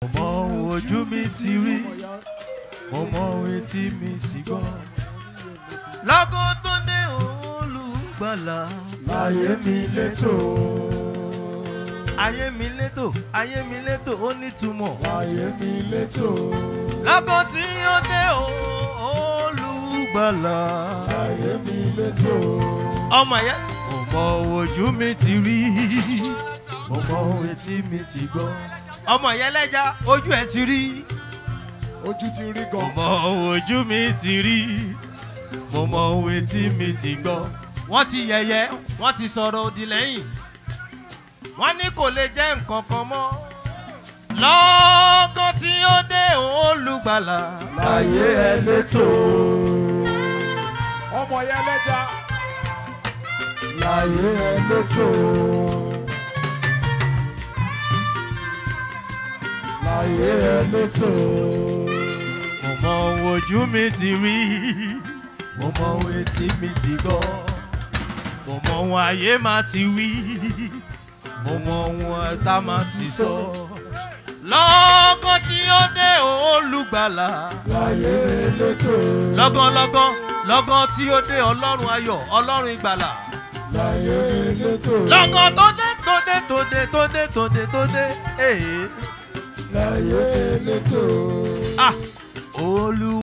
mo mọ ohun ojú mi ti rí mo mọ ohun etí mi ti gbọ́. lọ́gán tó dé olùgbàlà láyé mi létò ayé mi létò ayé mi létò ó nítumọ̀. láyé mi létò lọ́gán tí ó dé olùgbàlà láyé mi létò ọmọ yẹn mo mọ ohun ojú mi ti rí mo mọ ohun etí mi ti gbọ́. ọmọ yẹn lẹ́jà ojú ẹ̀ ti rí. ojú ti rí mo gan mọ ohun ojú mi ti rí mo mọ ohun etí mi ti gbọ́. wọ́n ti yẹ̀yẹ́ wọ́n ti sọ̀rọ̀ òdì lẹ́yìn wọ́n ní kò lè jẹ́ nǹkan kan mọ́. lọ́gán tí ó dé olùgbàlà láyé ẹ létò ọmọ yẹn lẹ́jà láyé ẹ létò láyé ẹ létò mo mọ ohun ojú mi ti rí mo mọ ohun etí mi ti gbọ́ mo mọ ohun ayé máa ti wí mo mọ ohun ẹ̀ta máa ti sọ. lọ́gán tí ó dé olùgbàlà láyé ẹ létò lọ́gán lọ́gán lọ́gán tí ó dé ọlọ́run ayọ̀ ọlọ́run ìgbàlà. láyé ẹ létò lọ́gán tó dé tó dé tó dé tó dé tó dé tó dé ee láyé ẹ létò. ah olú.